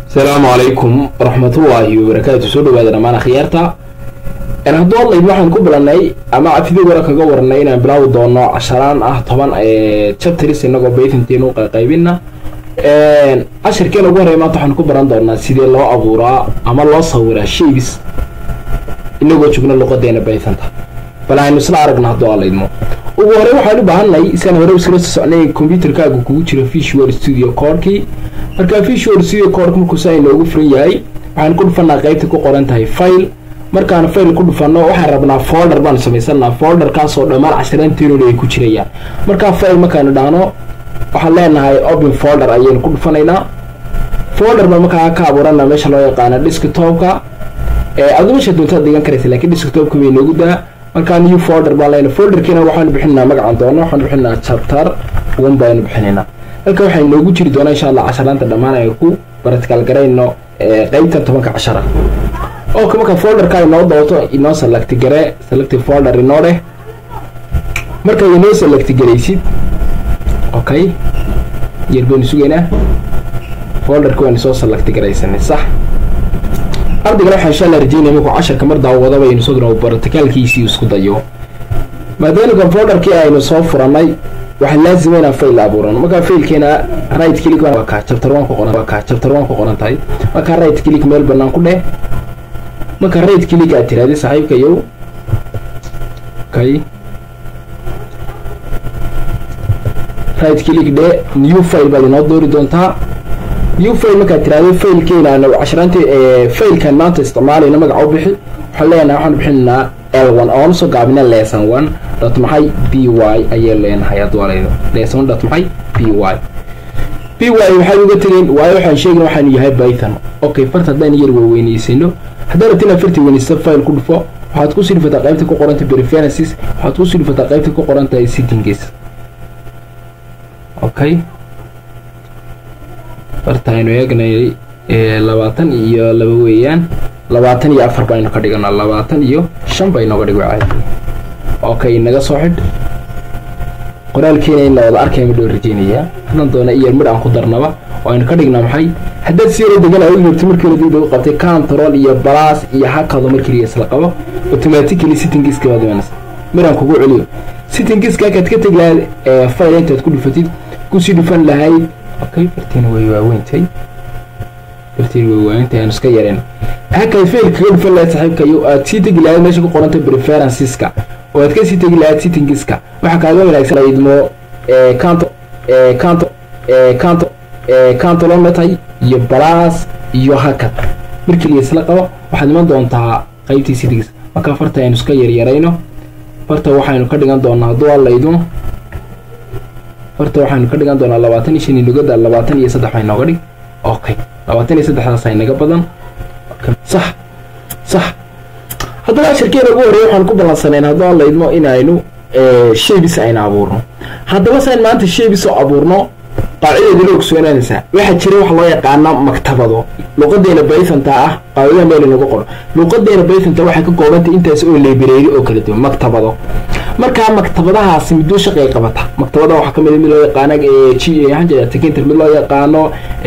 asalaamu calaykum waraxmatullaahi wabarakaatu soo dhawaada dhammaan akhyaarta hadduu hadlayd waxaan ku bilanay ama cafidii wara kaga waranay inaan bilaawi doono casharaan ah toban chapters inagoo baytantiin u qaybina cashirkeen ugu horey maanta waxaan ku baran doonaa sidee loo abuuraa ama loo sawiraa shapes inagoo joogna luqadeena baythanta bal aynu isla aragna hadduu alaydmo ugu horey waxaan u baahanay isaan hore iskala soo socnay computerkaaga kugu jiro visual studio codekii markaa visual studio codek markuusa inoogu furan yahay waxaan ku dhufanaa qaybta ku qoran tahay file markaan file ku dhufanno waxaan rabnaa folder baanu samaysanaa folderkaasoo dhammaan casharanteenoda ay ku jirayaan markaa file markaanu dhahno waxaan leenahay open folder ayaynu ku dhufanaynaa folder baa markaa ka abuurana meesha loo yaqaano desktopka adu meesha doontaad dhigan karaysa lakiin desktopka bay noogu daa markaa new folder baan leenahay folderkiina waxaanu bixinaa magacan doono waxaanu bixinaa chapter one baanu bixinaynaa halka waxay noogu jiri doonaa insha allah casharaanta dhammaan ay ku baratical garayno qeybtan tobanka cashara ok marka folderka inoo dooto inoo select gare selective folder inoo dheh marka inoo select garaysid okay yar baynu sugaynaa folderka waynu soo select garaysanay sax ardaygana waxaan insha allah rajeynaya markuu casharka mar daawada baynu isaguna baraticalkiisii isku dayo maadaamika folderkii aynu soo furanay waxaa laazima inaan fail abuurano markaa failkeena right click waa ka chapter one ku qoran waa ka chapter one ku qoran tahay markaa right click meel banaan ku dheh marka right click aad tiraahday saaxiibkayow okay right click dheh new file baad inoo doori doontaa new file markaad tiraahday failkeena aanu casharaanti failkan maanta isticmaalayna magaca u bixi waxaan leenahay waxaan bixinaynaa l one oonu soo gaabina lesson one dot maxay b y ayay leenahay hadduu alaydo lesson one dot maxay b y b y waxay uga tegeen waayo waxaan sheegin waxaanu yahay python okay farta haddaan yar weyweynaysiino haddaan rabtina farti weynaysta file ku dhufo waxaad kusii dhufataa qaybta ku qoranta preferences waxaad kusii dhufataa qaybta ku qoran tahay settings okay farta aynu eegnay labaatan iyo laba weeyaan labaatan iyo afar baynu ka dhiganaa labaatan iyo shan baynooga dhigo caadi okay naga soo xidh qoraalkeena in la wada arkaya midhoo rajeynayaa hadan doona iyo midh aan ku darnaba oo aynu ka dhignaa maxay haddaad si yaro degan u yirto markii ladib lagu qabtay control iyo balaas iyo hakado markii isla qabo automatically sittingiska baad imanaysa midhaan kugu celiyo sittingiska akaad ka tegi lahayd file intaad ku dhufatid kusii dhufan lahayd okay fartiina way waaweyntay fartiina way waaweyntay aan iska yareen hakay fail kaga dhufan lahayd saaxiibkayo aad sii tegi lahayd meesha ku qoranta preferenceska oo aad kasii tegi lahayd sittingiska waxaa kaaga wanaagsan idmo canto canto canto cantolometay iyo balaas iyo hakad markii la isla qabo waxaad iman doontaa qaybtii sittingis markaa farta aynu iska yaryarayno farta waxaynu ka dhigan doonaa hadduu allaydu farta waxaynu ka dhigan doonaa labaatan iyo shan iyo lugada labaatan iyo saddex bay nooga dhig okay labaatan iyo saddexdaas ay naga badan sax sax haddaba ashirkeena ugu horreya waxaan ku ballansanayn hadduu allaydmo inaynu shebis aynu abuurno haddaba sayn maanta shebis oo abuurno qaacideeda la ogsoonaanaysaa waxaa jira wax loo yaqaana maktabado luqadeena baythanta ah qaacida meel inagu qoro luqadeena baythanta waxay ka koobantay intaas oo lebereeri oo kala duwan maktabado markaa maktabadahaasi midoo shaqay qabata maktabada waxaa kamid mid loo yaqaano tinter mid loo yaqaano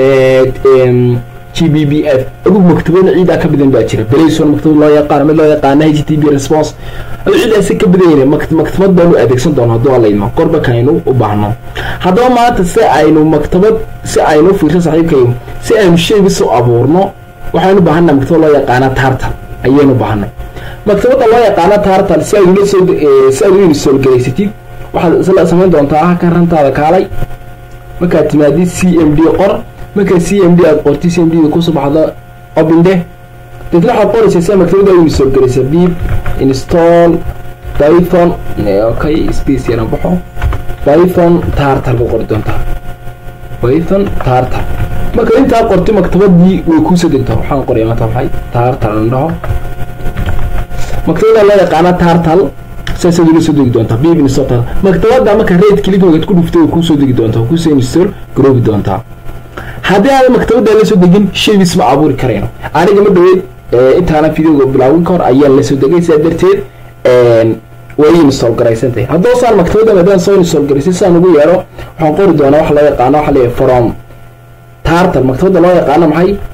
g b b f adugu maktabada ciidaa ka badan baa jira belayson maktabad loo yaqaano mid loo yaqaano h t b response adu ciidaasi ka badan maktabad baanu adeegsan doono hadduu alayno gorbaka aynu u baahno haddaba maanta si aynu maktabad si aynu fiirso saaxiibkayo si aynu sheebis u abuurno waxaynu baahanaa maktabad loo yaqaana tartal ayaynu baahanay maktabada loo yaqaano tartal si aad soo si aad u insolgaraysatid waxaad isla samayn doontaa halkan rantaada kaalay markaad timaadid c m d qor markaa c m d aad qorti c m d kusoo baxdo obinde deetna waxaad qoraysaa sia maktabada u insolgaraysa bib install python okay space yaran baxo python tartal ku qori doontaa python tartal marka intaa qorti maktabadii way kuusoo degtaa waxaan qoraya maanta maxay tartal an dhaho maktabada loo yaqaana tartal saasaad ula soo degi doontaa bib install maktabada marka red click magaad ku dhuftay way kuusoo degi doontaa kuusoo install garoobi doontaa haddii aan maktabada la soo degin shebis ma abuuri karayno aniga ma dhaweyd intaana videoga bilaawin ka hor ayaan la soo degay sidaa darteed way install garaysantahay haddoo saan maktabada maadaan soo install garaysay sidaan ugu yeero waxaan qori doonaa waxa loo yaqaano waxa leeyahay from tartar maktabada loo yaqaano maxay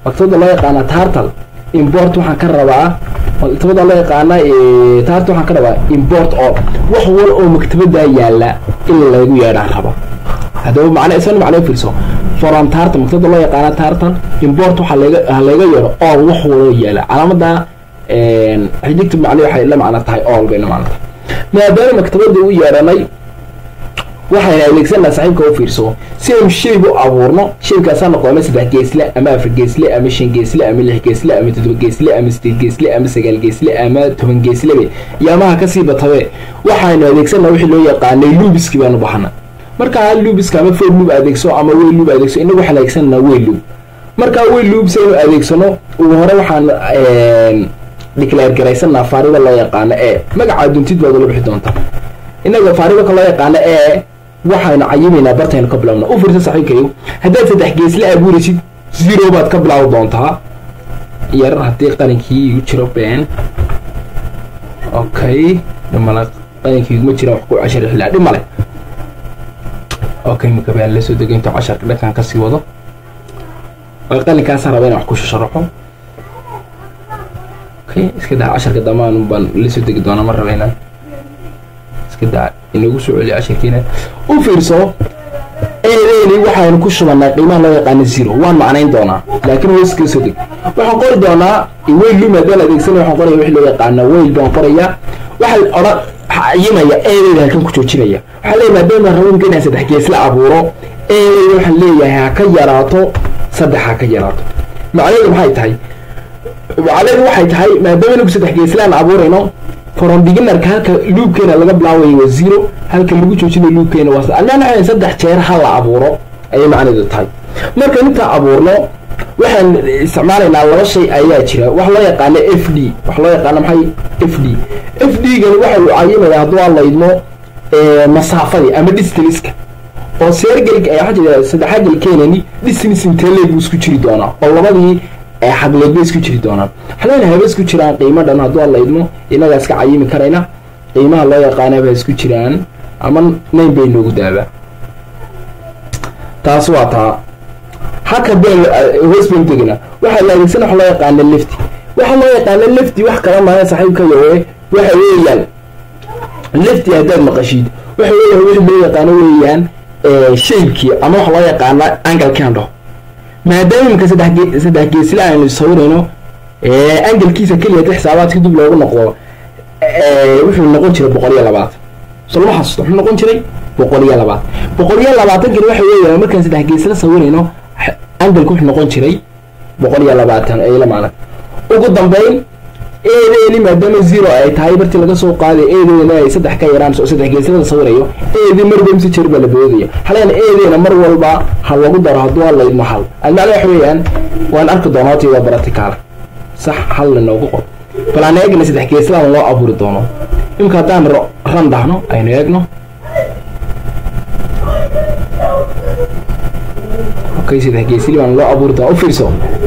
maktabada loo yaqaana tartal import waxaan ka rabaa maktabada loo yaqaana tartal waxaan ka rabaa import all wax wal oo maktabada yaala in lagu yeedhaan rabo haddaba macna isana macna fiirso from tartal maktabada loo yaqaana tartal import waxaa laga laga yeedho all wax walo yaala calaamada xijigta macna waxay la macna tahay all bay la macna tahay maadaama maktabada u yeedhanay waxayna adeegsanaa saaxiibka u fiirso si aynu shaygu abuurno shaygaasaa noqdo ama saddex geesle ama afar geesle ama shan geesle ama lix geesle ama toddoba geesle ama sideed geesle ama sagaal geesle ama toban geeslebe iyo amaha kasii batabe waxaynu adeegsanaa wixii loo yaqaanay luubiski baanu baxana markaa luubiska ama food luub adeegso ama wey luub adeegso inagu waxaan adeegsananaa wey luub markaa wey luub si aynu adeegsano ugu hore waxaan declare garaysanaa faarida loo yaqaano ee magaca duntid baad ula bixi doontaa inaga faarida loo yaqaano ee waxaynu cayimaynaa bartaynu ka bilowna u fiirsa saxiibkayo haddaad saddex geesle abuuraysid zero baad ka bilaawi doontaa yar haddii qalinkii igu jiro been okay dhimale qalinkii iguma jiraan wax ku cashar xilaa dhimale okay maka baan lasoo degay intuu casharka dhankan kasii wado qalinkaasa raba inaan wax ku shasharaxo okay iska daa casharka damaan baan lasoo degi doonaa ma raba inaan iska daa inagu soo celiyo cashirkiina u fiirso eedeeni waxaanu ku shubanaa qiimaha loo yaqaano zero waan macnayn doonaa laakiin wayska soo deg waxaan qori doonaa weyl lum haddaan adeegsanay waxaan qoraya wixii loo yaqaano weyl baan qorayaa waxaa odhan cayimaya eedeeda halkan ku joojinaya waxaa leeyahay maadaama rabinka inaan saddex geesla abuuro eedeeda waxaan leeyahay ha ka yaraato saddex ha ka yaraato macnaheedu maxay tahay macnaheedu waxay tahay maadaama inagu saddex geeslaan abuurayno from beginnerka halka luubkeena laga bilaabayo waa zero halka lagu joojinayo luubkeena waa almaan saddex jeer ha la abuuro ayay macnaheedu tahay marka intaan abuurno waxaan isticmaalaynaa laba shay ayaa jira wax loo yaqaano f d wax loo yaqaano maxay f d f d gani waxa uu cayimaya hadduu aan laydmo masaafadii ama distanska oo seergelka waxaa jira saddexaagel keenani distance intee buu isku jiri doonaa oo labadii xagleed bay isku jiri doonaan waxalayna haba isku jiraan qiimo dhan hadduu aan laydmo inagaa iska cayimi karayna qiimaha loo yaqaana ba isku jiraan ama nayn bay noogu daabaa taas waa taa haka been hoos bayn tegina waxaa la adeegsan wax loo yaqaana lefty waxa loo yaqaana lefty wax kala maahan saaxiibka yowe waxa weeyaan lefty haddaad maqashid waxa weeyaan wixii loo yaqaano weeyaan shaybkii ama wax loo yaqaana angalkan dhaho maadaama imika saddex saddex geesle aynu sawirayno angalkiisa keliya ta xisaabaadka dib loogu noqdo wuxuu noqon jiray boqol iyo labaatan so lama xasuusto wuxuu noqon jiray boqol iyo labaatan boqol iyo labaatankani waxa weeyaan markaan saddex geesle sawirayno angalku wuxuu noqon jiray boqol iyo labaatan ay la macna ugu dambeyn eedeeni maadaama zero ay tahay bartii laga soo qaaday eedeena ay saddex ka yaraan oo saddex geeslada sawirayo eedii marba mise jeer baa la boodaya halayna eedeena mar walba ha lagu daro hadduu aan laydmo hal almacna waxa weeyaan waan arki doonaa hortayda baraticaala sax hal lanoogu qor bal aan eegna saddex geesladan loo abuuri doono imika haddaan ran dhahno aynu eegno okay saddex geesli baan loo abuuri doona u fiirso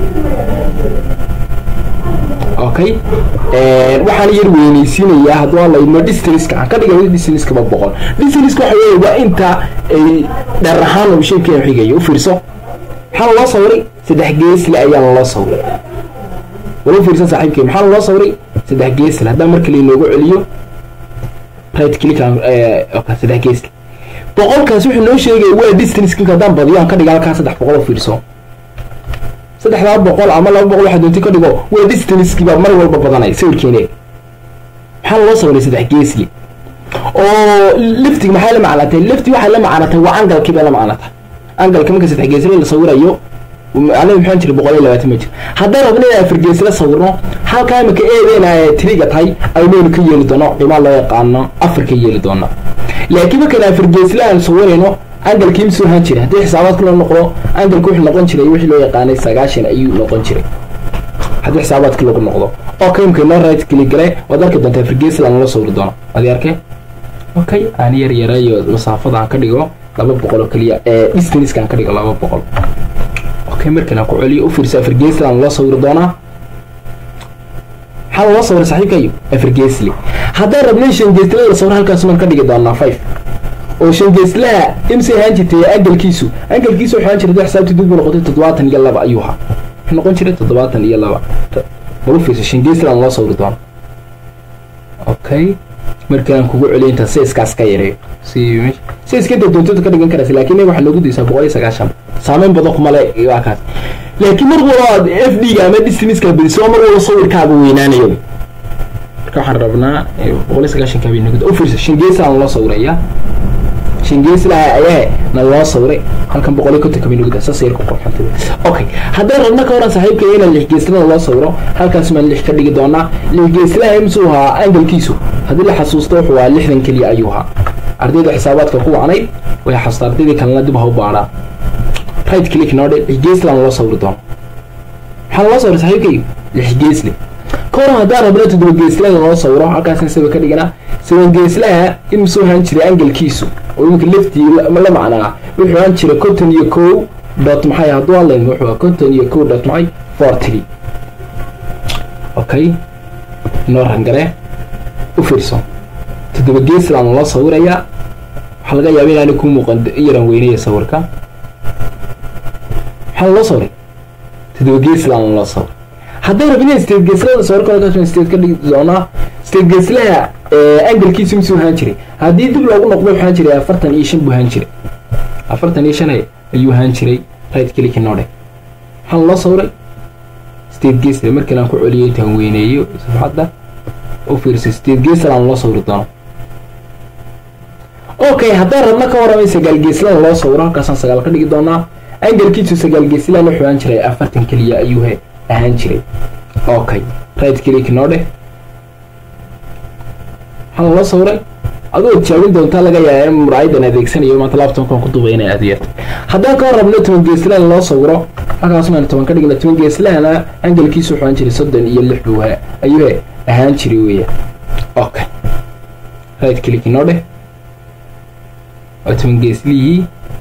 okay waxaan yar weyneysiinayaa hadduu aan laydmo distanska aan ka dhigay distanskaba boqol distanska waxa weeye waa inta ay dheer ahaan uu shaybkeena xigayo u fiirso maxaa loo sawiray saddex geesle ayaa loo sawiray wala fiirsan saaxiibkay maxaa loo sawiray saddex geesle haddaan mar kale inoogu celiyo right click saddex geesle boqolkaas wuxuu noo sheegaya waa distance haddaan badiyo aan ka dhiga halkaa saddex boqol oo fiirso saddexdaa boqol ama laba boqol waxaa doonti ka dhigo waa distancekiibaa mar walba badanay sawirkeene maxaa loo sawiray saddex geesli oo liftig maxay la macnatay lifti waxay la macnatay waa angalkii bay la macnatay angalka marka saddex geesli la sawirayo macnaheedu maxaan jira boqol iyo labaatan ma jir haddaan rabno inaan afar geesla sawirno halkaa imika eedeena ay tiriga tahay aynaynu ka yeeli doono qiimaa loo yaqaano afar ka yeeli doona laakiin markaan afar geesla aan sawirayno angalkii misuu ahaan jiray haddii xisaabaadka loo noqdo angalka wuxuu noqon jiray wixii loo yaqaanay sagaashan ayuu noqon jiray haddii xisaabaadka lagu noqdo okay imka noo right click gale waad arki doontaa afar geesla nala sawiri doono adi arkay okay aan yar yarayo masaafada aan ka dhigo laba boqol oo keliya ee distanska aan ka dhigo laba boqol okay markan aan ku celiyo u fiirso afar geesla aan loo sawiri doonaa maxaa loo sawira saaxiibkayo afar geesli haddaan rabnay shan geeslada la sawir halkaasumaan ka dhigi doonaa five oo shan geeslaha imse ahaan jirtay angalkiisu angalkiisu waxaan jirtay xisaabtii dib u noqotay toddobaatan iyo laba ayuu ahaa wuxuu noqon jiray toddobaatan iyo laba balufiisa shingeesland loo sawiri doono okay markaan kugu celiyo inta sayskaas ka yareeyo si sayska inta doontooda ka dhigan karaysa laakiin waxaa loogu daysaa boqol iyo sagaashan saameyn badan kuma le waa kaas laakiin mar walba aad f d ga ama distaniska badiso mar walba sawirkaaga weynaanayo marka waxaan rabnaa boqol iyo sagaashanka bay nagu ufirsa shingeesland loo sawiraya shingeeslaha ayaa na loo sawiray halkan boqol iyo kontonka bay nagu saas yarku qorxantay okay haddaan rabna ka waran saaxiibka inaan lix geeslada loo sawiro halkaas maan lix ka dhigi doonaa lix geeslaha imsuu ahaa angalkiisu haddii la xasuusto wuxuu ahaa lixdan keliya ayuu ahaa ardayda xisaabaadka ku wacnayd way xasuusta ardaydii kalena dib ha u baadhaa right click noodhe lix geeslaan loo sawiri doono maxaa loo sawiray saaxiibkayga lix geesle ka waran haddaan rabna toddoba geeslada loo sawiro halkaasna saba ka dhiganaa saban geeslaha imsuu ahaan jiray angalkiisu oo iminka leftii la macnaa wuxuu ahaan jiray conton iyo kow dot maxay hadduu hadlayn wuxuu conton iyo kow dot maxay four three okay inoo rangaree u fiirso toddoba geesland loo sawirayaa waxaa laga yaaba inaani ku muuqan yaran weynaya sawirka maxaa loo sawiray toddoba geesland loo sawir hadday rabin in state geeslada sawirka state ka dhigi doonaa state geeslaha angalkiisu misuu ahaan jiray haddii dib loogu noqdo wuxuu ahaan jiray afartan iyo shan buu ahaan jiray afartan iyo shan ayuu ahaan jiray right click noodhe maxaa loo sawiray state geesla markii aan ku celiyo intaan weyneeyo safxadda u fiirsa state geesland loo sawiri doono okay haddaan rabna ka waramay sagaal geeslan loo sawiro halkaasaan sagaal ka dhigi doonaa angalkiisu sagaal geeslan wuxuu ahaan jiray afartan keliya ayuu ahaan jiray okay right click noodhe maxaa loo sawiray adoo jaabin doontaa laga yaaba in muraayadan adeegsanayo maanta laptopkan ku duubay inay adeerto haddaan ka rabno toban geeslaan loo sawiro halkaas maan toban ka dhigna toban geeslahana angalkiisu wuxuu ahaan jiray soddon iyo lix buu ayuu ahaan jiray weya okay right click noo dheh waa toban geeslihii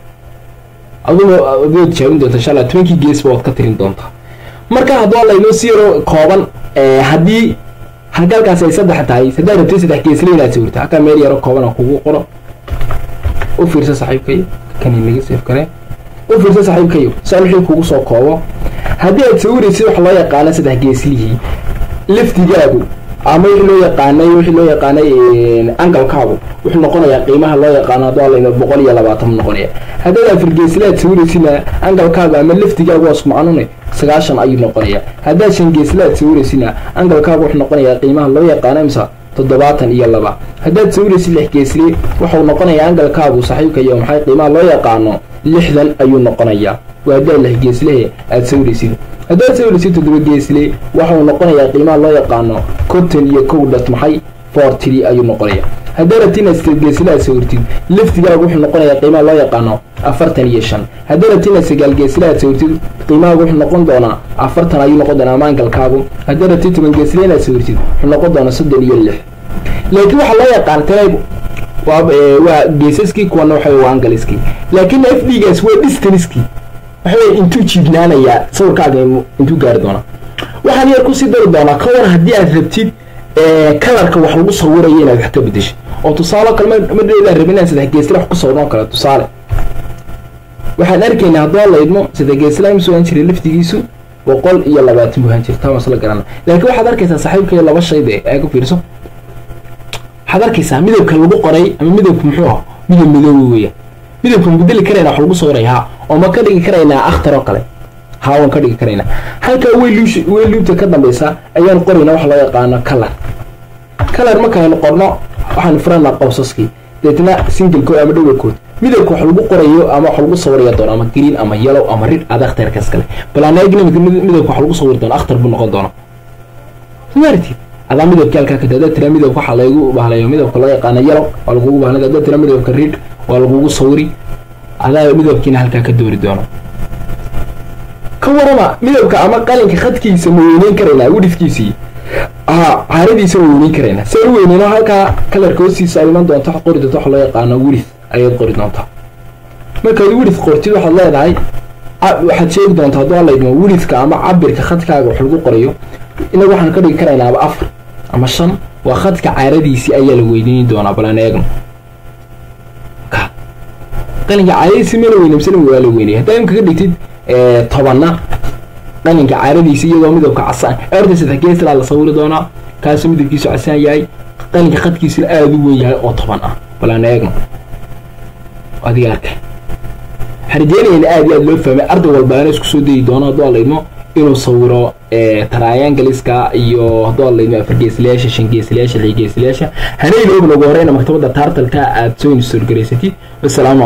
adugo adood jaabin doonta insha allah tobankii geesba waad ka tirin doontaa marka hadduu laynoo si yaro kooban haddii halkalkaas ay saddex tahay haddaad rabtay saddex geesle inaad sawirta halkaa meel yaro kooban oo kugu qoro u fiirsa saaxiibkayo kani naga seef kare u fiirsa saaxiibkayo saan wixii kugu soo koobo haddii aad sawiraysid waxa loo yaqaana saddex geeslihii laftigaagu ama wixii loo yaqaanay wixii loo yaqaanay angalkaagu wuxuu noqonayaa qiimaha loo yaqaano hadduu alayno boqol iyo labaatan noqonaya haddaad afar geesle aad sawiraysidna angalkaagu ama laftigaagu waa isku macnune sagaashan ayuu noqonayaa haddaad shan geesle aad sawiraysidna angalkaagu wuxuu noqonayaa qiimaha loo yaqaano imsa toddobaatan iyo laba haddaad sawiraysid lix geesle wuxuu noqonayaa angalkaagu saaxiibkayo maxay qiimaha loo yaqaano lixdan ayuu noqonayaa waa haddaad lix geeslehe aad sawiraysid haddaad sawiraysid toddoba geesle waxau noqonayaa qiimaha loo yaqaano conton iyo kow dhat maxay for tree ayuu noqonaya haddaad rabti inaad sideed geesle aad sawirtid laftigaagu wuxuu noqonayaa qiimaha loo yaqaano afartan iyo shan haddaad rabti inaad sagaal geesle aad sawirtid qiimahaagu wuxuu noqon doonaa afartan ayuu noqon doonaa maangalkaagu haddaad rabti toban geesle inaad sawirtid wuxuu noqon doonaa soddon iyo lix laakiin waxaa loo yaqaan tanayb waa geesaskii kuwana waxa waa angaliskii laakiin f d gaas waa distanskii waxawey intuu jiibnaanayaa sawirkaaga intuu gaari doonaa waxaan yar kusii dari doonaa ka war haddii aad rabtid kalarka wax lagu sawirayo inaad wax ka bedesho oo tusaale kale madheedaan rabin inaan saddex geesla wax ku sawirnoo kale tusaale waxaan arkaynaa haddoo laydmo saddex geesla imsuu ahaan jiray laftigiisu boqol iyo labaatan buu ahaan jiray taa wasla garana laakiin waxaad arkaysaa saaxiibkayo laba shayde ee ku fiirso waxaad arkaysaa midabka lagu qoray ama midabka muxuu ah midab midoobi weya midabka ma bedeli karaynaa wax lagu sawiray haa oo ma ka dhigi karaynaa akhtar oo kale haa waan ka dhigi karaynaa halkaa weyluush weyluubta ka dambaysa ayaan qoraynaa waxa loo yaqaano color color markaaynu qorno waxaanu furanaa qowsaskii deetna singlekood ama dhowrkood midabka wax lagu qorayo ama wax lagu sawiraya doono ama green ama yellow ama rid aad akhtarkaas kale balaanagnimika midabka wax lagu sawiri doono akhtar buu noqon doona somaartid adaa midabka halkaa ka hadaad tira midabka waxaa laygu bahlayo midabka loo yaqaano yellow waa lagugu bahlay hadaad tira midabka rid waa lagugu sawiri adaa midabkiina halkaa ka doori doono ka warama midabka ama qalinka khadkiisa ma weyneyn karaynaa widifkiisii haa caaradiisa ma weyneyn karaynaa saan u weyneyno halkaa kalarka hoostiisa aad iman doonto qori doonto waxa loo yaqaano widif ayaad qori doontaa markaad widif qortid waxaad leedahay waxaad sheegi doontaa hadduu alaydmo widifka ama cabirka khadkaaga wax lagu qorayo inagu waxaan ka dhigi karaynaaba afar ama shan waa khadka caaradiisii ayaa la weyneyn doonaa balaan eegno qalinka caaradiisii mana weynemsan waa la weynaya haddaa imka ka dhigtid tobanna qalinka caaradiisa iyadoo midabka casaan ee horta saddex geeslaa la sawiri doonaa kaasoo midabkiisu casaan yahay qalinka qadkiisuna aada u weyn yahay oo toban ah balaan eegno adiga arkay waxaan rajeynayna aada iyo aada loo fahmay arday walbaana isku soo dayi doono hadduu alaydmo inuu sawiro taraayangaliska iyo hadduu alaydmo afar geeslayaasha shan geeslayaasha lix geeslayaasha hanayna og nagu horeyna maktabadda taartalka aada soo install garaysatid wasalaamu